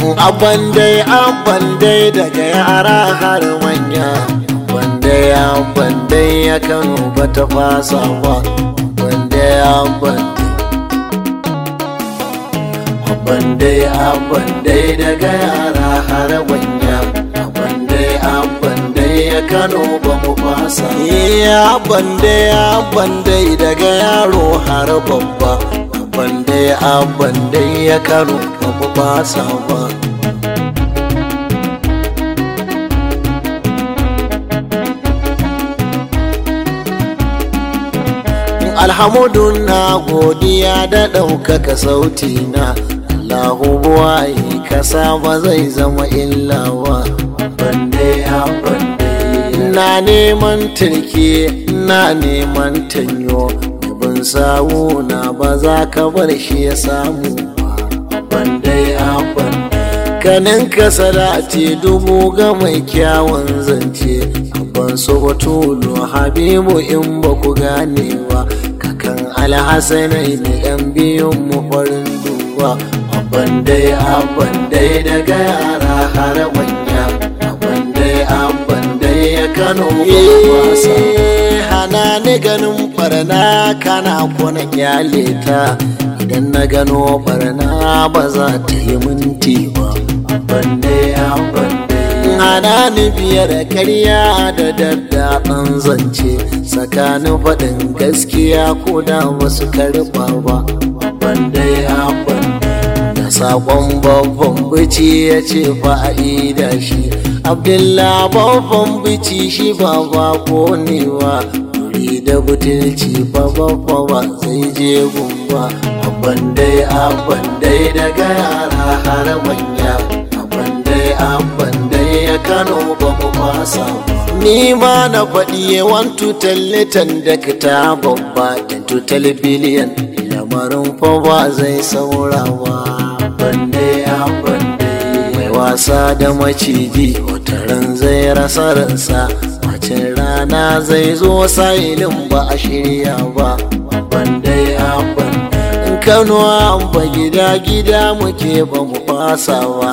abban dai abban dai daga yara har manya wanda ya abban dai ya kano ba ta fasa ba wanda ya abban abban dai abban dai daga yara har manya abban dai abban dai ya kano ba mu fasa ya abban dai abban dai daga yaro har babba abban dai abban dai ya kano ba mu fasa ba alhamudu na godiya da ɗaukaka sauti na Allahu buwaye kasa ba zai zama illawa bande ya bande na neman turke na neman tanyo bin sawu na ba za ka bar shi ya samu ba bande ya bande kanin ka salati dubu ga mai kyawun zance ban so batulu habibu in ba ku gane ba kakan alhassanai ne yan biyun mu farin duba abban dai abban dai daga yara har manya abban dai abban dai ya kano wasa hana ni ganin barna kana kona kyale ta idan na gano barna ba za ta yi minti ba abban dai abban hana ni biyar karya da daddaɗan zance tsakanin faɗin gaskiya ko da wasu karɓa ba banda ya da saƙon babban bici ya ce fa'ida shi abdullah babban bici shi ba ba konewa wuri da butulci ba babba ba zai je gumba abban dai abban dai daga yara har manya abban dai abban dai ya kano ba mu fasa ni ma na faɗi wan tutal litan da ta babba in tutal biliyan lamarin fa ba zai saurawa bande ya bande mai wasa da maciji wataran zai rasa ransa wacin rana zai zo sa'ilin ba a shirya ba bande ya bande in kano an ba gida gida muke ba mu fasa ba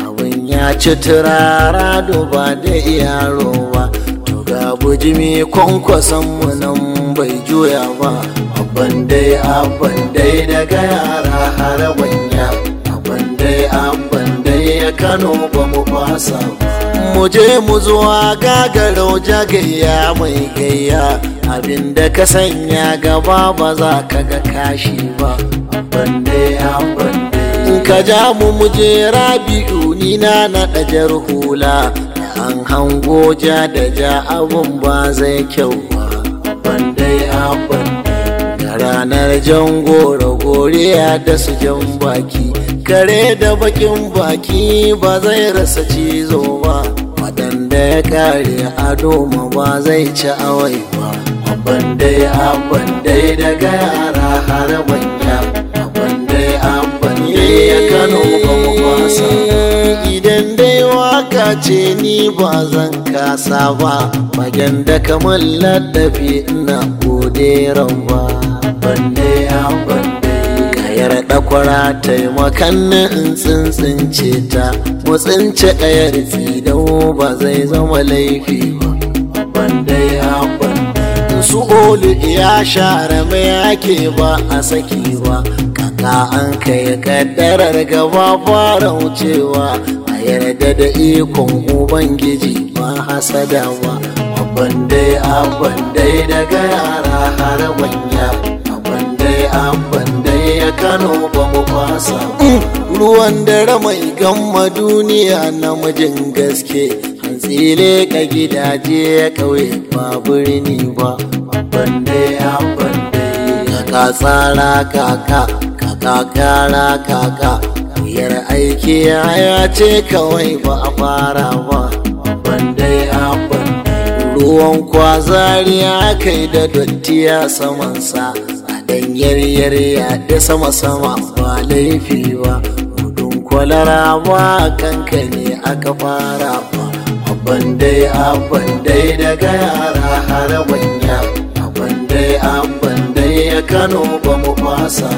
ya ci turara duba da yaro ba to ga bujimi kwankwason mu nan bai juya ba abban dai abban dai daga yara har manya abban dai abban dai ya kano ba mu fasa mu je mu zuwa gagarau jagayya mai gayya abinda ka sanya gaba ba za ka ga kashi ba abban dai abban ka ja mu muje rabi'u ni na naɗa jar hula an hango ja da ja abun ba zai kyau ba bandai abban da ranar jan goro goriya da su jan baki kare da bakin baki ba zai rasa cizo ba waɗanda ya kare ado ma ba zai ci awai ba abban dai abban dai daga yara har manya abban dai abban ya kano ba mu kwasa idan dai waka ce ni ba zan kasa ba magen da kamar ladafi ina gode ba bande ya bande kayar dakwara taimakan na in tsintsince ta mu tsince kayar tsidau ba zai zama laifi ba bande ya bande su olu ya share mai ake ba a saki ba kaka an kai kaddarar gaba fara wucewa a yarda da ikon ubangiji ba hasada ba abban dai abban dai daga yara har manya abban dai abban dai ya kano ba mu fasa ruwan dare mai gamma duniya namijin gaske hantsile ka gidaje ya kauye ba birni ba abban dai abban dai kaka tsara kaka kakara kaka wuyar aiki ya ce kawai ba a fara ba bandai abban ruwan kwazari ya kai da dotti ya samansa a danyar ya da sama-sama ba laifi ba gudun kwalara ba kanka ne aka fara ba abban dai abban dai daga yara har manya abban dai abban dai ya kano ba mu fasa fasa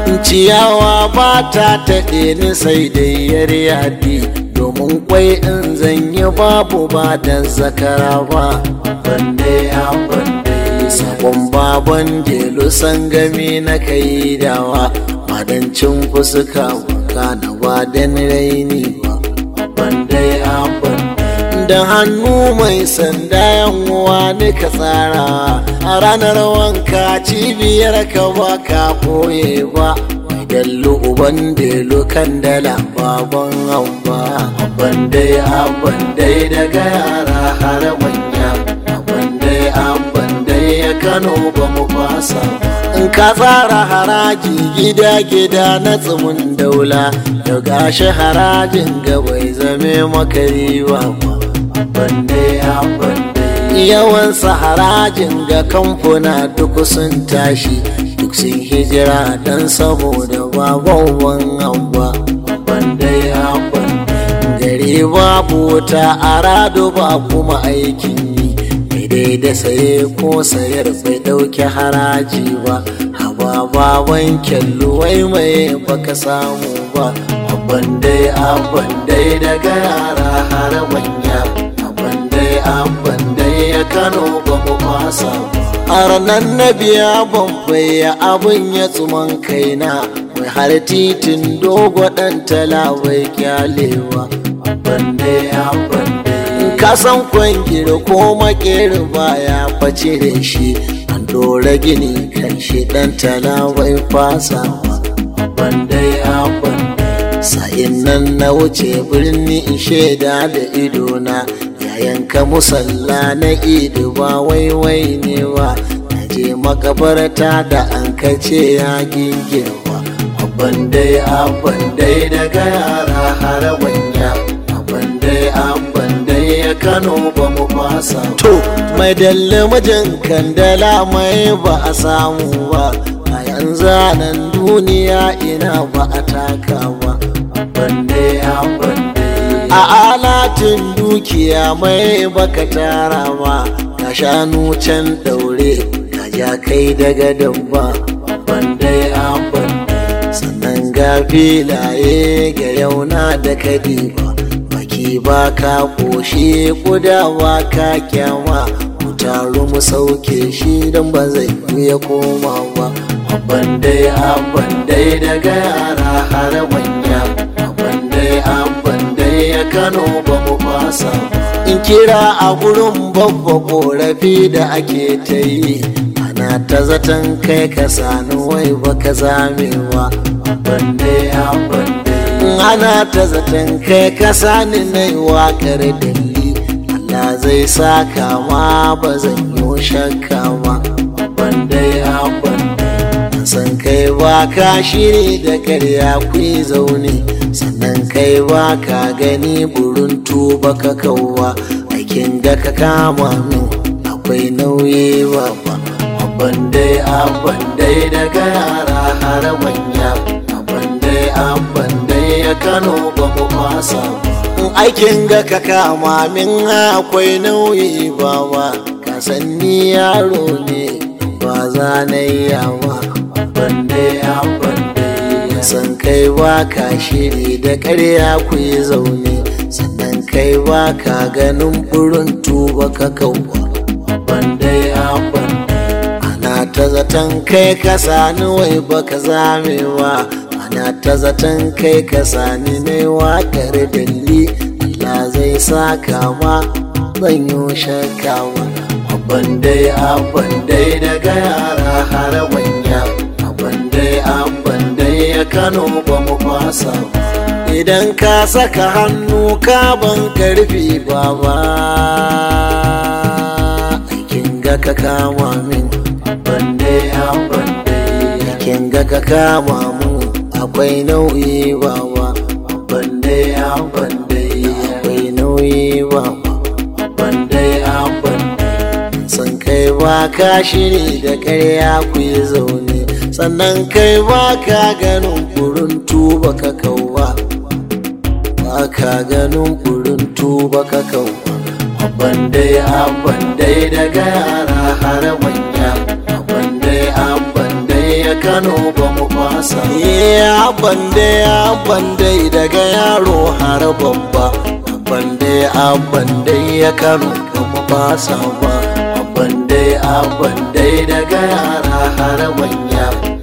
ciyawa ba ta taɗe ni sai dai yar yadi domin kwai in zanyi babu ba da zakara ba bande ya bande sabon baban delu sangami na kai dawa madancin fuska baka na badan raini ba bande ya bande da hannu mai sanda yan uwa ka tsara a ranar wanka cibiyar ka ba ka koye ba dallu uban delu kan dala baban hamba abban dai abban dai daga yara har manya abban dai abban dai ya kano ba mu fasa in ka tsara haraji gida gida na tsumin daula da gashi harajin ga bai zame maka riba ba abban dai abban dai yawan harajin ga kamfuna duk sun tashi duk sun hijira dan saboda babawan abba bandai abban gari babu wuta a rado ba kuma aikin yi daidai da saye ko sayar bai dauki haraji ba haba baban kyallu wai mai baka samu ba abban dai abban dai daga yara har manya abban dai abban dai ya kano ba mu fasa ba a ranar na biya bambaya abin ya tsuman kaina mai har titin dogo ɗan talawai kyalewa bande ya bande ka san kwangiri ko makeri baya face da shi an dora gini kan shi ɗan talawai fasawa bande ya bande sa'in nan na wuce birni in shaida da idona yanka musalla na idu ba waiwai ne ba na je makabarta da an kace ya gingirwa abban dai abban dai daga yara har manya abban dai abban dai ya kano ba mu fasa to mai dalle mijin kandala mai ba a samu ba a yanzu nan duniya ina ba a taka ba abban dai abban a alatin dukiya mai baka tara ma ka shanu can daure ka ja kai daga damba bandai abban sannan ga filaye ga yauna da kadiba baki ba ka koshi kudawa ka kyama mu taru mu sauke shi don ba zai ya koma ba abban dai abban dai daga yara har manya abban dai abban ya kano ba mu fasa in kira a gurin babba korafi da ake ta yi ana ta zaton kai ka sani wai baka zamewa bande ya bande ana ta zaton kai ka sani na yi wakar dalli Allah zai saka ma ba zan yi shakka ma bande ya bande san kai ba ka shiri da karya ku zaune sannan kai ba ka gani buruntu ba ka kauwa aikin ga ka kama min akwai nauyi ba ba abban dai abban dai daga yara har manya abban dai abban dai ya kano ba mu fasa aikin ga ka kama min akwai nauyi ba ba ka san ni yaro ne ba za na yi yawa abban dai abban san kai ba ka shiri da ƙarya ku yi zaune sannan kai ba ka ganin burin tuba ka kauwa bandai abban ana ta zaton kai ka sani wai baka zamewa ana ta zaton kai ka sani ne waƙar dalli Allah zai saka ma zan yi shakawa abban dai abban dai daga yara har manya abban dai abban ya kano ba mu fasa idan ka saka hannu ka ban karfi baba aikin ga ka kama min bande ya bande aikin ga ka kama mu akwai nauyi baba bande ya bande akwai nauyi baba bande ya bande san kai ba ka shiri da karya ku yi zaune sannan kai ba ka ganin burin tuba ka kauwa ba ka ganin burin tuba ka kauwa abban dai abban dai daga yara har manya abban dai abban dai ya kano ba mu fasa ya bande ya bande daga yaro har babba bande a bande ya kano ba mu fasa ba bande a bande daga yara har manya